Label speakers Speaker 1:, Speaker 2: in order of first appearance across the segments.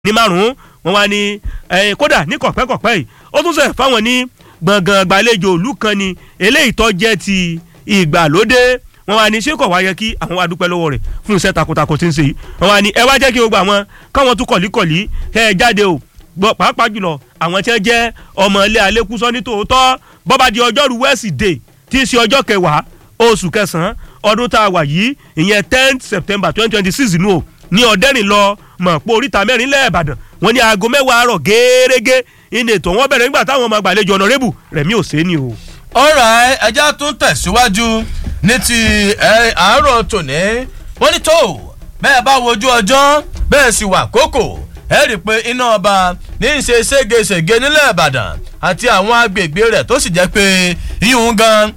Speaker 1: ní márùn-ún wọn wá ní kódà ní kọ̀pẹ́kọ̀pẹ́ yìí ó tún sẹ̀ fáwọn ní gbọ̀ngàn gbàlejò òlú kan ni eléyìí tó jẹ́ ti ìgbàlódé wọn wá ní ṣé kò wá yẹ kí àwọn wá dúpẹ́ lọ́wọ́ rẹ̀ fún iṣẹ́ takuntakun tí ń ṣe yìí wọn wá ní ẹ wá jẹ́ kí gbogbo àwọn káwọn tún kọ̀líkọ̀lí kẹ́ ẹ jáde o gbọ́ pàápàá jùlọ àwọn tí wọ́n jẹ́ ọmọ ilé alẹ́kùsọ ní tòótọ́ bọ́ba di ọjọ́rú wẹ́sídẹ̀ẹ́ tí í ṣe ọjọ́ kẹwàá oṣù kẹsàn-án ọdún tá a wà yìí ìyẹn tenth september twenty twenty six nù o ní ọ̀dẹ́rìn lọ mọ̀ pé oríta mẹ́rin lẹ́ẹ̀bàdàn wọ́n ní aago mẹ́wàá àárọ̀ gẹ́gẹ́ ìní ètò wọn bẹ̀rẹ̀ nígbà táwọn ọmọ àgbàlejò ọ̀nàrẹ́bù rẹ̀mí òsèéni o.
Speaker 2: ọ̀rọ̀ ẹja tún tẹ̀síwájú ní ti àárọ̀ tòní wọ́n ní tó bẹ́ẹ̀ bá wojú ọjọ́ bẹ́ẹ̀ sì wà kókò ẹ rí i pé iná ọba ní í ṣe ségesège nílẹ̀ ìbàdàn àti àwọn agbègbè rẹ̀ tó sì jẹ́ pé yíyún gan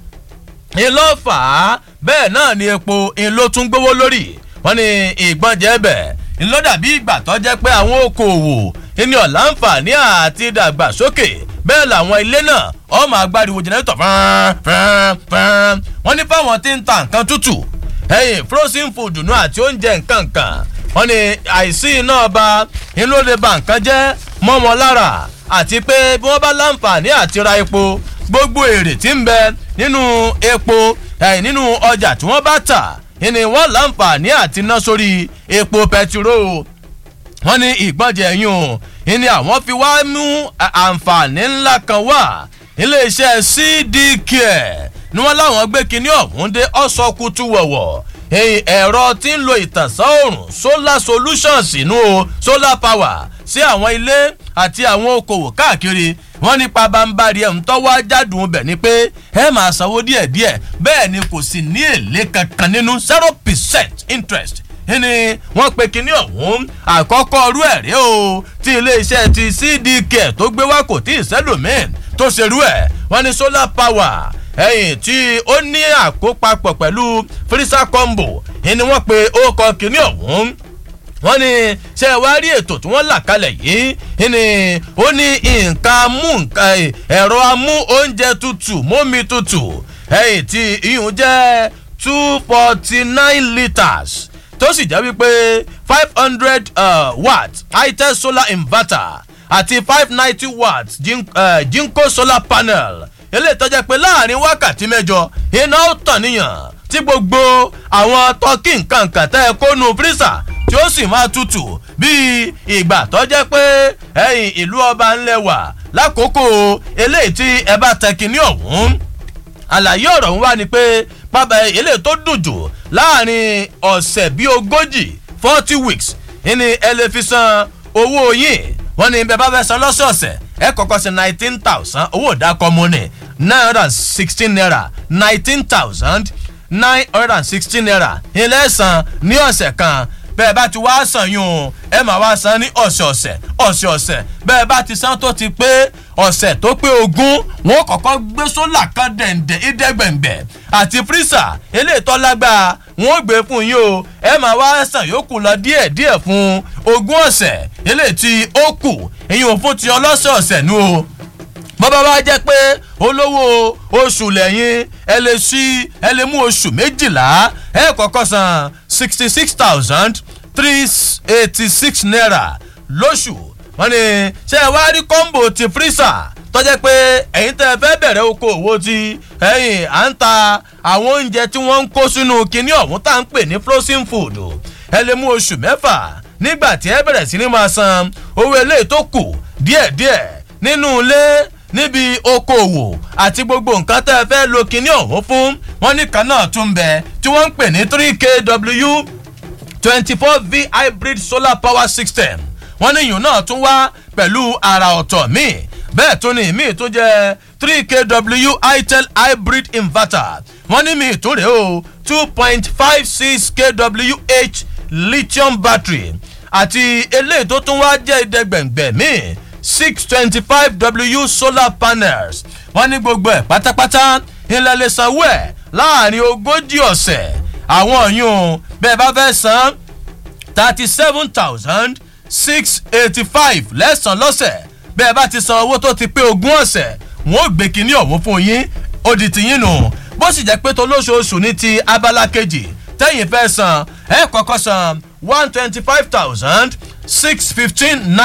Speaker 2: ìlọ́fà bẹ́ẹ̀ náà ni epo ìlò tún gbówó lórí wọ́n ní ìgbọ́njẹ́ bẹ̀ ńlọ́dàbí ìgbà tó jẹ́ pé àwọn okòòwò ní ọ̀làǹfààní àti ìdàgbàsókè bẹ́ẹ̀ làwọn ilé náà ọmọ agbáriwo jẹnẹrétọ̀ fán fán fán wọ́n ní fáwọn tí ń ta nǹkan tútù ẹ̀yìn frozen food nù àti oúnjẹ nǹkan kan wọ́n ní àìsí iná ọba ńlọ lè ba nǹkan jẹ́ mọ́ wọn lára àti pé bí wọ́n bá láǹfààní àti ra epo gbogbo èrè tí ń bẹ nínú epo ẹ̀yìn nínú ọjà tí wọ́n bá tà ni wọ́n láǹfààní àti ná sórí epo pẹtiró wọ́n ní ìgbọ́njẹ yún ni àwọn fi wá mú àǹfààní ńlá kan wá iléeṣẹ́ cdk ni wọ́n láwọn gbé kinní ọ̀hún dé ọ̀sọ́kùtù wọ̀wọ̀ ẹ̀rọ tí ń lo ìtànsán òòrùn solar solutions inú o solar power sí àwọn ilé àti àwọn okòwò káàkiri wọ́n nípa bámbárí ẹ̀ ń tọ́wọ́ ajádùn bẹ̀ ni pé ẹ máa sanwó díẹ̀díẹ̀ bẹ́ẹ̀ ni kò sì ní èlé kankan nínú zero percent interest ni wọ́n pe kinní ọ̀hún àkọ́kọ́ ọrú ẹ̀ rí o tí iléeṣẹ́ ti cdk tó gbé wá kò tí ì sẹ́lòmín tó ṣerú ẹ̀ wọ́n ní solar power ẹ̀yìn tí ó ní àkópapọ̀ pẹ̀lú frisa combo ni wọ́n pe ó kọ kinní ọ̀hún wọ́n ní ṣe wá rí ètò tí wọ́n là kalẹ̀ yìí ni ó ní nǹkan mú nǹkan ẹ̀rọ amú oúnjẹ tutù mómi tutù ẹ̀yìn tí iyùn jẹ́ two forty nine litres tó sì jẹ́ wípé five hundred watt itel solar inverter àti five ninety watt jinko solar panel eléyìí tó jẹ́ pé láàrin wákàtí mẹ́jọ iná ó tàn níyàn tí gbogbo àwọn tọ́kì nǹkan kan tẹ́ ẹ kó nu fírísà tí ó sì máa tutù bíi ìgbà tó jẹ́ pé ẹ̀yìn ìlú ọba ńlẹ̀ wà lákòókò eléyìí tí ẹ bá tẹ kínní ọ̀hún àlàyé ọ̀rọ̀ ń wá ni pé pábà eléyìí tó dùn jù láàrin ọ̀sẹ̀ bíi ogójì forty weeks ní ẹ lè fi san owó yín wọ́n ní bẹ́ẹ̀ bá fẹ́ san lọ́sọ̀ọ̀sẹ̀ ẹ kọ́kọ́ sí nineteen thousand owó ìdákọ́ mu ni nine hundred and sixteen naira nineteen thousand nine hundred and sixteen naira ilé ẹ̀sán ní ọ̀sẹ̀ kan bẹ́ẹ̀ bá ti wá san yún ẹ máa wá san ní ọ̀sẹ̀ọ̀sẹ̀ ọ̀sẹ̀ọ̀sẹ̀ bẹ́ẹ̀ bá ti san tó ti pé ọ̀sẹ̀ tó pé ogún wọn kọ̀kọ́ gbé sólà kan dẹ̀ǹdẹ̀ ìdẹ́gbẹ̀ǹgbẹ̀ àti fírísà eléyìí tó lágbára wọn ò gbé fún yín o ẹ máa wá san yòókù lọ díẹ̀díẹ̀ fún ogún ọ̀sẹ̀ eléyìí tí ó kù ìyẹn ò fún ti ọlọ́sọ̀ọ̀sẹ̀ nu o bọ́bá wa jẹ́ pé olówó oṣù lẹ́yìn ẹ lè sí ẹ lè mú oṣù méjìlá ẹ kọ́kọ́ san sixty six thousand three eighty six naira lóṣù wọ́n ní ṣé ẹ wá rí kọ́ńbò ti fírísà tọ́jẹ́ pé ẹ̀yin tẹ́ ẹ fẹ́ bẹ̀rẹ̀ oko òwò ti ẹ̀yìn à ń ta àwọn oúnjẹ tí wọ́n ń kó sínú kinní ọ̀hún tá à ń pè ní frozen food ẹ lè mú oṣù mẹ́fà nígbà tí ẹ bẹ̀rẹ̀ sí ni máa san owó eléyìí tó kù díẹ̀díẹ̀ nínú ilé níbi okòwò àti gbogbo nǹkan tẹ́ ẹ fẹ́ lo kinní ọ̀hún fún wọn ní kan náà tún bẹ tí wọ́n ń pè ní three kw twenty four v hybrid solar power system wọ́n ní ìyún náà tún wá pẹ̀lú àrà ọ̀tọ̀ míì bẹ́ẹ̀ tún ní míì tún jẹ́ three kw itel hybrid inverter wọ́n ní míì tún rèé o two point five six kwh lithium battery àti eléyìí tó tún wá jẹ́ ìdẹ́gbẹ̀ngbẹ̀ míì six twenty five w solar panels wọ́n ní gbogbo ẹ̀ pátápátá ilẹ̀ lè sanwó ẹ̀ láàrin ogójì ọ̀sẹ̀ àwọn ọ̀yún bẹ́ẹ̀ bá fẹ́ san thirty seven thousand six eighty five lẹ́sàn lọ́sẹ̀ bẹ́ẹ̀ bá ti san owó tó ti pé ogún ọ̀sẹ̀ wọ́n ò gbé kínní ọ̀hún fún yín ó di tiyín nù bó sì jẹ́ pé tó lóṣooṣù ní ti abala kejì tẹ́yìn fẹ́ san ẹ̀ kọ́kọ́ san one twenty five thousand six fifteen